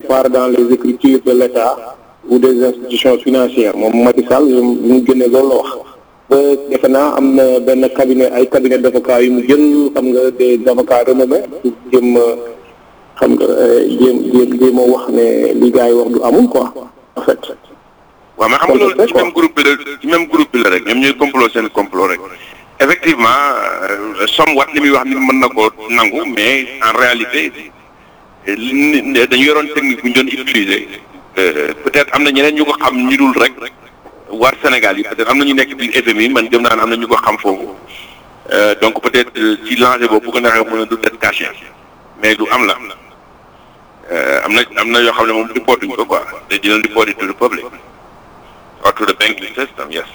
part dans les écritures de l'État ou des institutions financières moom Macky Sall mu génne loolu la wax ba defe naa am na benn cabinet ay cabinet d'avocats yu mu jël xam nga des avocats renommés pour jëm xam nga jéem jéem jéem a wax ne li gars yi wax du amul quoi en fait. waaw mais xam nga loolu ci même groupe bi la ci même groupe bi la rek ñoom ñooy complot seen complot rek effectivement somme wat li muy wax ni mën na ko nangu mais en réalité dañu yoroon technique bu ñu doon utiliser peut-être am na ñeneen ñu ko xam ñu dul rek war Sénégal yi peut-être am na ñu nekk biir FMI man gëm naa ne am na ñu ko xam foofu donc peut-être ci lancé boobu bu ko neexee mën a du det caché mais lu am la am na am na yoo xam ne moom reportuñ ko quoi they didn't report it to the public or to the banking system yes.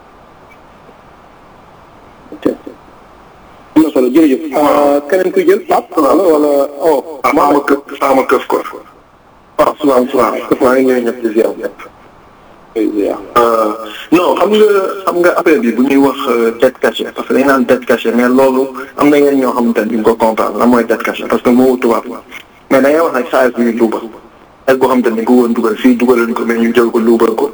am na solo jërëjëf. keneen kuy jël Pape wala wala oh. sama këf sama këf ko. waaw salaam salaam këf maa ngi ñëw ñëpp di ziar ñëpp. non xam nga xam nga affaire bi bu ñuy wax dette cachée parce que dañu naan dette cachée mais loolu am na ñenn ñoo xamante ne duñ ko comprendre lan mooy dette cachée parce que moo tubaab la mais da ngay wax nag saa yu luubal ak boo xamante ne ko woon dugal fii dugal ko mais ñu jël ko luubal ko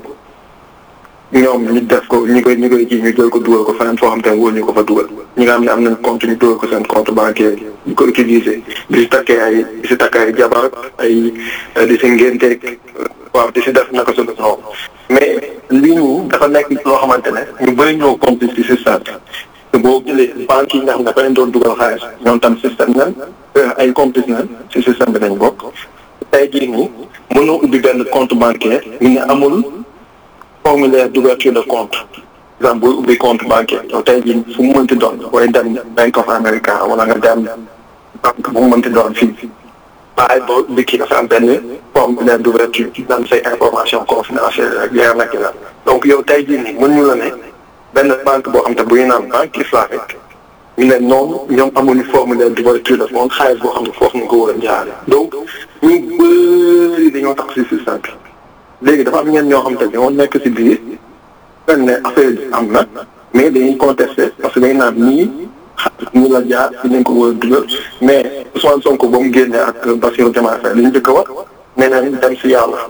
ñoom ñu def ko ñi koy ñi koy kii ñu jël ko dugal ko feneen foo xamante ne wóor ñu ko fa dugal ñi nga xam ne am nañ compte ñu dugal ko seen compte bancaire ñu ko utiliser di si takkee ay di si takkee ay jabar ay di si ngénteeg waaw di si def naka su def noonu mais lii nii dafa nekk loo xamante ne ñu bëri ñoo complice ci système te boo jëlee banques yi nga xam ne dafa leen doon dugal xaalis ñoom tam système nan ay complice nan ci système bi nañ bokk tey jii nii mënoo ubbi benn compte bancaire ñu ne amul formulaire d'ouverture de compte exemple booy ubbi compte bancaire yow tey jii fu mu mënti doon booy dem Bank of America wala nga dem banque bu mu mënti doon fii waaye boo ubbi kii dafa am benn formulaire d'ouverture daan say information confidentielle ak leer nag la donc yow tey jii nii mën ñu la ne benn banque boo xam te bu ñu naan banque islamique ñu ne noonu ñoom amuñu formulaire d'ouverture de compte xaalis boo xam ne foofu nga ko war a jaare donc ñu bëri dañoo tax si système bi léegi dafa am ñenn ñoo xam te ñoo nekk si biir fen ne affaire bi am na mais dañuy contester parce que dañ naan nii ñu la jaar si nañ ko war a dugal mais Ousmane Sonko ba mu génnee ak Bassirou Diomaye Faye li ñu njëkk a wax nee nañ dem si yàlla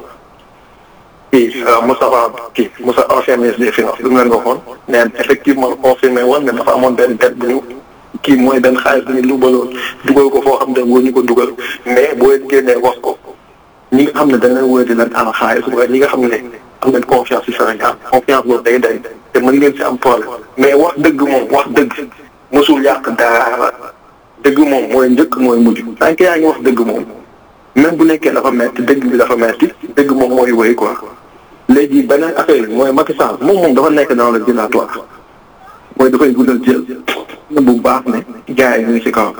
kii Moustapha kii Moussa ancien ministre des finances lu mu leen waxoon neen effectivement confirmé woon ne dafa amoon benn dette bu ñu kii mooy benn xaalis bu ñu lubaloon dugal ko foo xam ne wóor ñu ko dugal mais boo leen génnee wax ko ñi nga xam ne dañ leen wóor di leen am xaalis waaye ñi nga xam ne am nañ confiance ci Sénégal confiance boobu day day te mën ngeen si am problème mais wax dëgg moom wax dëgg mosul yàq dara dëgg moom mooy njëkk mooy mujj tant que yaa ngi wax dëgg moom même bu nekkee dafa metti dëgg bi dafa metti dëgg moom mooy wéy quoi léegi beneen affaire bi mooy Macky Sall moom moom dafa nekk dans le dilatoire mooy dafay guddal jël na bu baax ne gars yi ñu ngi si kaw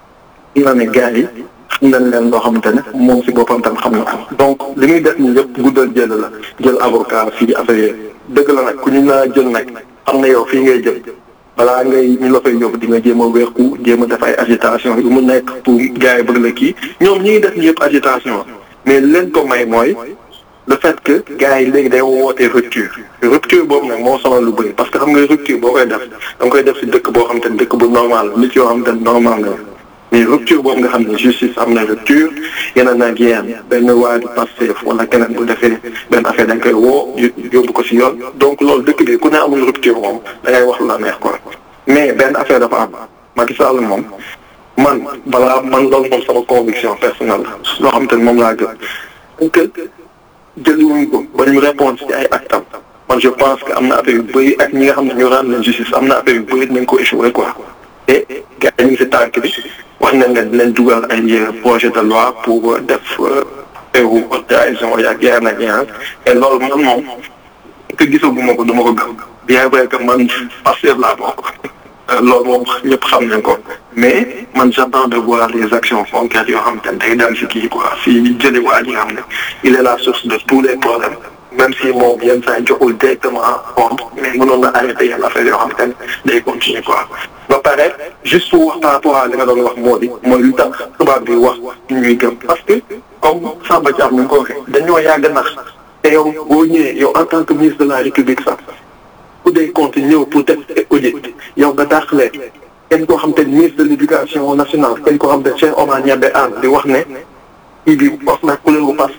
dina ne gars yi xam nañ leen loo xamante ne moom si boppam tam xam na ko donc li muy def nii yëpp guddal jël la jël avocat fii affaire yooyu dëgg la nag ku ñu naa jël nag xam na yow fii ngay jël balaa ngay ñu la fay yóbbu di nga jéem a weexu jéem a def ay agitation yu mu nekk pour gars yi bëgg la kii ñoom ñi ngi def ni yëpp agitation mais leen ko may mooy le fait que gars yi léegi day wootee rupture rupture boobu nag moo sonal lu bëri parce que xam nga rupture boo koy def da nga koy def si dëkk boo xam te ne dëkk bu normal nit yoo xam te ne normal nga mais rupture boobu nga xam ne justice am na rupture yeneen ak yéen benn waa di Pastef wala keneen bu defee benn affaire dañ koy woo yóbbu ko si yoon donc loolu dëkk bi ku ne amul rupture moom da ngay wax lu la neex quoi mais benn affaire dafa am Macky Sall moom man balaa man loolu moom sama conviction personnelle loo xam te ne moom laa gën que jëliwuñ ko ba ñu répondre ci ay actam man je pense que am na affaire yu bëri ak ñi nga xam ne ñu rendre leen justice am na affaire yu bëri nañ ko échoué quoi te gars yi ñu ngi si tànk bi wax nañ leen dinañ dugal ay projet de loi pour def peru trahison yaag yaar na ñaar et loolu man moom que gisaguma ko du ma ko gëm bien vrai que man Pastef laa bokk loolu moom ñëpp xam nañ ko mais man j'attends de voir les actions concrètes yoo xam te ne day daal si kii quoi si jëli waa ji nga xam ne il est la source de tous les problèmes même si moom yenn saa yi joxul directement compte mais mënoon na arrêté yenn affaire yoo xam te ne day continuer quoi ba pare juste pour wax par rapport à li nga doon wax moo di mooy lu tax tubaab bi wax ñuy gëm parce que comme Samba Thiam ni nga ko waxee dañoo yàgg nax te yow boo ñëwee yow en tant que ministre de la république sax ku dee compte ñëw pour def audit yow nga dàqlee kenn koo xam te ministre de l' éducation nationale kenn koo xam te Cheikh Omar Niabe Anne di wax ne kii bi wax na couleur bu